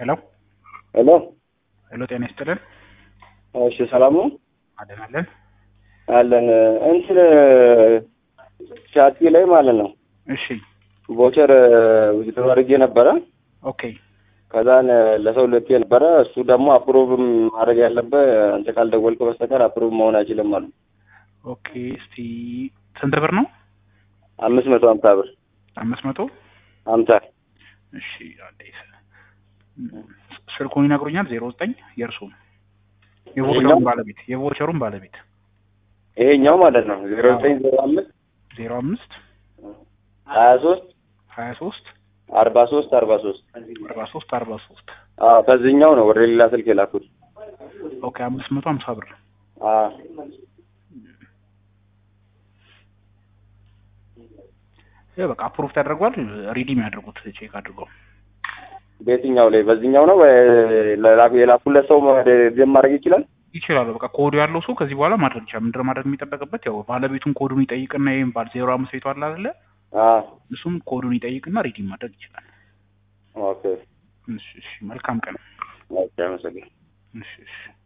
ሄሎ ሄሎ ሄሎ፣ ጤና ይስጥልን። እሺ፣ ሰላም ነው አለን አለን። አለን። እንትን ቻቲ ላይ ማለት ነው እሺ ቮቸር ዊዝድሮ አድርጌ ነበረ። ኦኬ ከዛን ለሰው ልኬ ነበረ። እሱ ደግሞ አፕሮቭም ማድረግ ያለበት አንተ ካልደወልክ በስተቀር አፕሮቭ መሆን አይችልም አሉ። ኦኬ። እስቲ ስንት ብር ነው? አምስት መቶ ሀምሳ ብር አምስት መቶ ሀምሳ እሺ። አንዴ ስልኩን ይነግሩኛል። ዜሮ ዘጠኝ የእርሱን የቮቸሩን ባለቤት የቮቸሩን ባለቤት ይሄኛው ማለት ነው ዜሮ ዘጠኝ ዜሮ አምስት ዜሮ አምስት ሀያ ሶስት ሀያ ሶስት አርባ ሶስት አርባ ሶስት አርባ ሶስት አርባ ሶስት አዎ ከዚህኛው ነው ወደ ሌላ ስልክ የላኩት። ኦኬ። አምስት መቶ ሀምሳ ብር አዎ ይሄ በቃ አፕሩቭ ተደርጓል። ሪዲም ያድርጉት ቼክ አድርገው። በየትኛው ላይ በዚህኛው ነው ወይ ለላኩ የላኩለት ሰው ደም ማድረግ ይችላል? ይችላሉ። በቃ ኮዱ ያለው ሰው ከዚህ በኋላ ማድረግ ይችላል። ምንድን ነው ማድረግ የሚጠበቅበት? ያው ባለቤቱን ኮዱን ይጠይቅና ይሄን ባል ዜሮ አምስት ቤቱ አለ አይደለ? አዎ እሱም ኮዱን ይጠይቅና ሪዲም ማድረግ ይችላል። ኦኬ እሺ፣ እሺ። መልካም ቀን። ኦኬ አመሰግናለሁ። እሺ፣ እሺ።